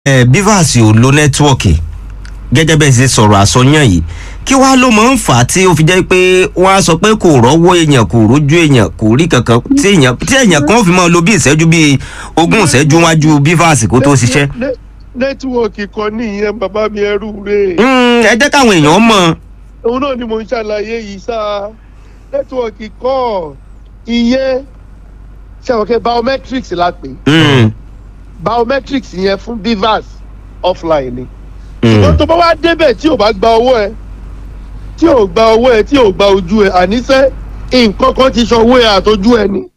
ẹ bivas ò lo nẹ́tíwọ̀kì gẹ́gẹ́ bẹ́ẹ̀ ṣe sọ̀rọ̀ àsọyàn yìí kí wàá ló máa ń fà á tí ó fi jẹ́ pé wọ́n á sọ pé kò rọ́wọ́ èèyàn kò rójú èèyàn kò rí kankan tí èèyàn tí èèyàn kan fi máa lo bí ìṣẹ́jú bíi ogún ìṣẹ́jú wájú bivas kó tó ṣiṣẹ́. Nẹ́- nẹ́tíwọ̀kì kan nìyẹn bàbá mi ẹrú rè Mm, ẹ jẹ́ káwọn èèyàn mọ̀ òun náà ni mo ń ṣàlàyé yìí sá nẹ́tíwọ̀kì kọ́ ìyẹn ṣàwọ̀kẹ́ biometrics la pè é. Mm, biometrics yẹn fún bivas offline ni. mm, wọ́n tó bá wá débẹ̀ tí ò bá gba owó ẹ tí ò gba owó ẹ tí ò gba ojú ẹ àníṣe nǹkan kan ti sanwó ẹ àtọjú ẹ ni.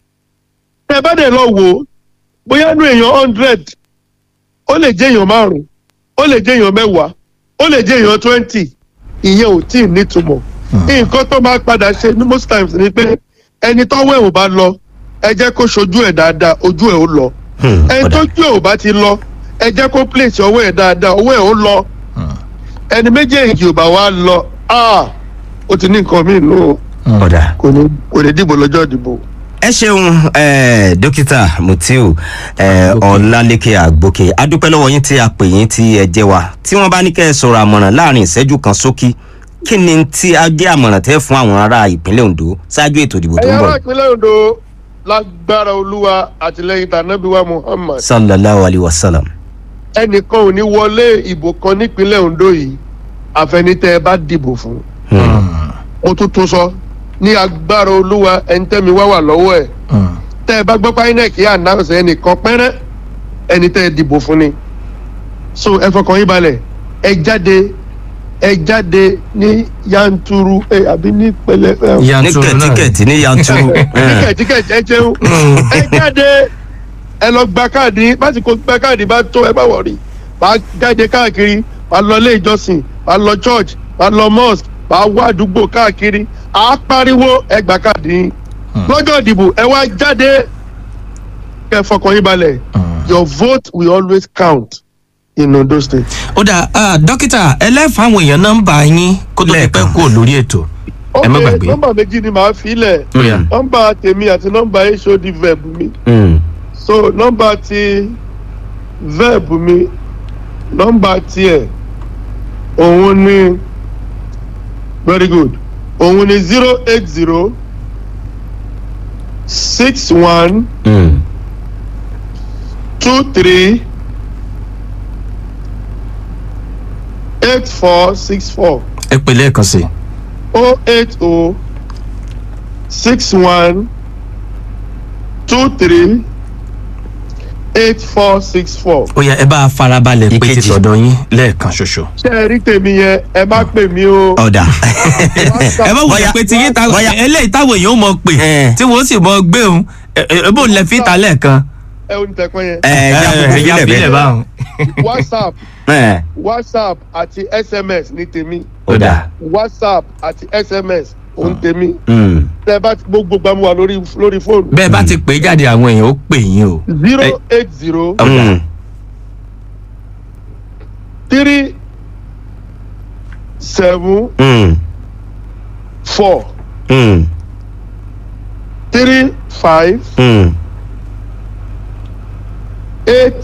tẹ bá dẹ̀ lọ wò ó bóyá nú èèyàn hundred ó lè jẹ́ èèyàn márùn-ún ó lè jẹ́ èèyàn mẹ́wàá ó lè jẹ́ èèyàn twenty ìyẹn ò tí ì nítumọ̀. nǹkan tó máa padà ṣe ní most times ni pé ẹni tọ́wọ́ ẹ̀ ò bá lọ ẹ jẹ́ kó ṣojú ẹ̀ dáadáa ojú ẹ̀ ó lọ mm, ẹni ọ̀dà. tó jù ò bá ti lọ ẹ jẹ́ kó place ọwọ́ ẹ̀ dáadáa ọwọ́ ẹ̀ ó lọ ẹni méjèèjì ò bá wá lọ ah, ó ti ní nǹkan míì nù ọ̀dà. kò ní kò ní dìbò lọ́jọ́ ìdìbò. ẹ ṣeun eh, dókítà mutiu eh, ọlálékè àgbókè adúpẹ́ lọ́wọ́ yín tí a pè yín tí ẹ jẹ́ wa tí wọ́n bá ní kẹ́ ẹ sọ̀rọ̀ àmọ̀ràn láàrin ìṣẹ́jú kan sókí kí ni tí a jẹ́ àmọ̀ràn tẹ́ fún àwọn ará ìpínlẹ̀ ondo ṣáájú ètò ìdìbò tó ń ẹ̀yà bọ̀ ará ìpínlẹ̀ ondo lágbára olúwa àtìlẹyìn tànàbíwá muhammad sallallahu alayhi wa sallam. ẹnìkan ò ní wọlé ìbò kan nípínlẹ̀ ondo yìí àfẹnitẹ́ ẹ bá dìbò fún. mo tún tún sọ ní agbára olúwa ẹni tẹ́mi wá wà lọ́wọ́ ẹ̀ tẹ́ ẹ bá gbọ́ pé inec yà announce ẹnìkan pẹ́rẹ́ ẹni tẹ́ ẹ dìbò fún ni so ẹ fọkàn yín balẹ̀ ẹ jáde ẹ jáde ní yanturu ẹ àbí ní pẹlẹ ẹ ní yanturu náà kẹ̀tíkẹ̀tí ní yanturu. ní kẹ̀tíkẹ̀tí ẹ jẹun ẹ jáde ẹ lọ gba káàdì báti kò gba káàdì bá tó ẹ bá wọ̀rí wàá jáde káàkiri wàá lọ ilé ìjọsìn wàá lọ church wàá lọ mosque wàá wá àdúgbò káàkiri àá pariwo ẹ gba káàdì yín lọ́jọ́ ìdìbò ẹ wá jáde kẹ fọkàn yín balẹ̀ your vote will always count in ondo state. ó dà ah, dókítà ẹlẹ́fà àwọn èèyàn nọ́mbà yín kó tó ti pẹ́ Lẹ́ẹ̀kan. kúrò lórí ètò ẹ má ok gbàgbé nọmba méjì ni màá fi lẹ̀ Ó yá. nọmba tèmi àti nọmba hod verb mi. Mm, so nọmba ti verb mi nọmba tiẹ òun ni very good òun ni zero eight zero six one mm, two three eight four six four ẹ pè lẹ́ẹ̀kan sí i. oh eight oh six one two three eight four six four. ó yá ẹ bá a farabalẹ̀ pé ti Ìkejì. tọ̀dọ̀ yín lẹ́ẹ̀kan ṣoṣo. ṣé ẹ rí tèmi yẹn ẹ má pè mí o. ọ̀dà. ẹ bá wọlé Bóyá- pé ti yín ta bóyá- eléyìí táwọn èèyàn mọ̀ pé Eh. tí wọ́n sì mọ̀ gbé òun ẹ bó lẹ fi ta lẹ́ẹ̀kan. ẹ ò ní tẹ̀kọ́ yẹn. ẹ ẹ já kúkú ya sílẹ̀ bílẹ̀ bẹ́ẹ̀. báwọn. whatsapp ẹ whatsapp àti sms ní tèmi ọ̀dà. whatsapp àti sms òun tèmi Mm, tẹ bá ti gbogbo gbàmú wa lórí lórí fóònù. bẹ́ẹ̀ bá ti pè é jáde àwọn èèyàn ó pè yín o. zero eight zero mm, three seven mm, four mm, three five mm. eight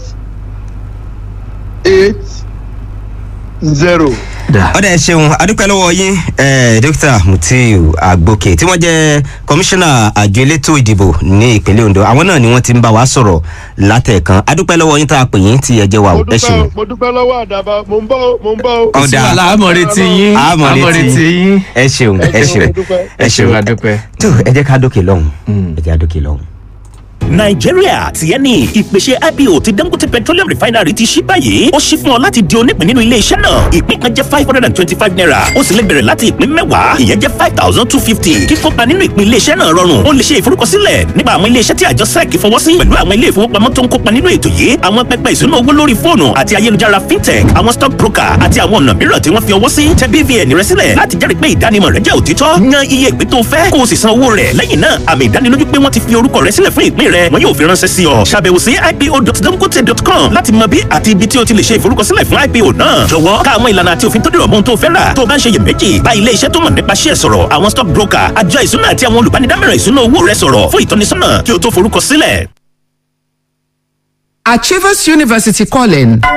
eight zero. Dà. ọ̀dà ẹ ṣeun adúpẹ́ lọ́wọ́ yín eh, dókítà mutiu agboke tí wọ́n jẹ́ kọmíṣánná àjọ elétò ìdìbò ní ìpínlẹ̀ ondo àwọn náà ni wọ́n ti ń bá wa sọ̀rọ̀ látẹ̀ẹ̀kan adúpẹ́ lọ́wọ́ yín tá a pè yín tí ẹ jẹ́ wa mo o ẹ dúpẹ́ ṣeun. o, mo dúpẹ́ lọ́wọ́ àdàbà mo ń bọ́ o, mo ń bọ́ o. Ọ̀dà. wàhálà àmọ̀retí yín àmọ̀retí àmọ̀retí yín. ẹ ṣeun ẹ ṣeun mo dúpẹ́. ẹ ṣeun adúpẹ́. tó ẹ jẹ́ ká dókè lọ́hùn ẹ jẹ́ ká dókè lọ́hùn. nàìjíríà tiẹ̀ ní ìpèsè ipo ti dangote petroleum refinery ti ṣí báyìí ó ṣí fún ọ láti di onípín nínú ilé iṣẹ́ náà ìpín kan jẹ́ five hundred and twenty-five naira ó sì lè bẹ̀rẹ̀ láti ìpín mẹ́wàá ìyẹn jẹ́ five thousand two fifty kíkópa nínú ìpín ilé iṣẹ́ náà rọrùn ó lè ṣe ìforúkọsílẹ̀ nípa àwọn ilé iṣẹ́ tí àjọ sec fọwọ́ sí pẹ̀lú àwọn ilé ìfowópamọ́ tó ń kópa nínú ètò yìí àwọn pẹpẹ ìṣúná owó lórí fóònù àti ayélujára fintech àwọn stock broker àti àwọn ọ̀nà mìíràn tí wọ́n fi ọwọ́ sí tẹ bvn rẹ sílẹ̀ láti jẹ́rìí pé ìdánimọ̀ rẹ jẹ́ òtítọ́ yan iye ìpín tó fẹ́ kó o sì san owó rẹ̀ lẹ́yìn náà àmì ìdánilójú pé wọ́n ti fi orúkọ rẹ sílẹ̀ fún ìpín rẹ wọn yóò fi ránṣẹ́ sí ọ ṣàbẹ̀wò sí ipo.dangote.com láti mọ bí àti ibi tí o ti lè ṣe ìforúkọsílẹ̀ fún ipo náà jọ̀wọ́ ká àwọn ìlànà àti òfin tó dìrọ̀ mọ́ ohun tó fẹ́ rà tó o bá ń ṣe iyèméjì bá ilé iṣẹ́ tó mọ̀ nípa ṣíẹ̀ sọ̀rọ̀ àwọn stock broker àjọ ìṣúná àti àwọn olùbánidámọ̀ràn ìṣúná owó rẹ sọ̀rọ̀ fún ìtọ́nisọ́nà kí o tó forúkọsílẹ̀ Achievers University calling.